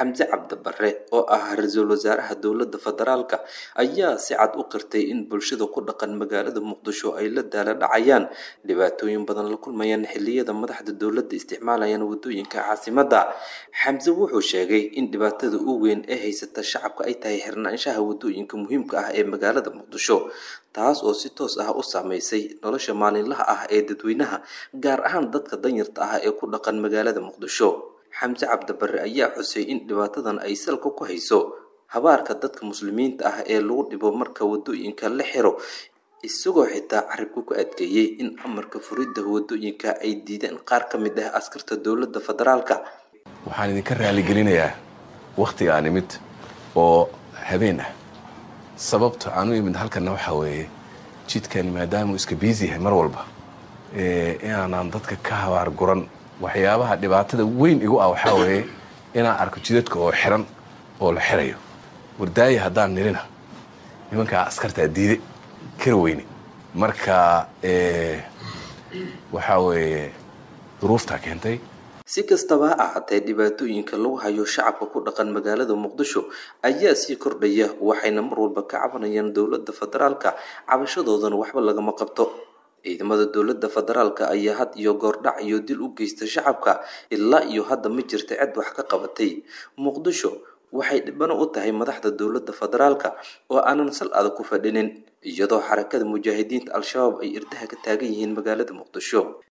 xamse cabdibare oo ah ra-iisul wasaaraha dowladda federaalka ayaa si cad u qirtay in bulshada ku dhaqan magaalada muqdisho ay la daala dhacayaan dhibaatooyin badan la kulmayaan xiliyada madaxda dowladda isticmaalayaan wadooyinka caasimadda xamse wuxuu sheegay in dhibaatada u weyn ee haysata shacabka ay tahay xirnaanshaha wadooyinka muhiimka ah ee magaalada muqdisho taas oo si toos ah u saameysay nolosha maalinlaha ah ee dadweynaha gaar ahaan dadka danyarta ah ee ku dhaqan magaalada muqdisho xamse cabdibare ayaa xusay in dhibaatadan ay salka ku hayso habaarka dadka muslimiinta ah ee lagu dhibo marka wadooyinka la xiro isagoo xitaa carabka ku adkeeyey in amarka furidda wadooyinka ay diideen qaar ka mid ah askarta dowladda federaalka waxaan idinka raaligelinayaa wakhtiga aan imid oo habeen ah sababta aan u imid halkanna waxaa weeye jidkani maadaamuu iska biisi yahay mar walba inaanaan dadka ka habaar guran waxyaabaha dhibaatada weyn igu ah waxaa weeye inaan arko jidadka oo xiran oo la xirayo wardaaya haddaan nirina nimankaa askartaa diide kara weyne marka waxaa weeye duruuftaa keentay si kastaba ha ahaatee dhibaatooyinka lagu hayo shacabka ku dhaqan magaalada muqdisho ayaa sii kordhaya waxayna mar walba ka cabanayaan dowladda federaalka cabashadoodana waxba lagama qabto ciidamada dowladda federaalka ayaa had iyo goordhac iyo dil u geysta shacabka ilaa iyo hadda ma jirta cid wax ka qabatay muqdisho waxay dhibano u tahay madaxda dowladda federaalka oo aanan sal adag ku fadhinin iyadoo xarakada mujaahidiinta al-shabaab ay irdaha ka taagan yihiin magaalada muqdisho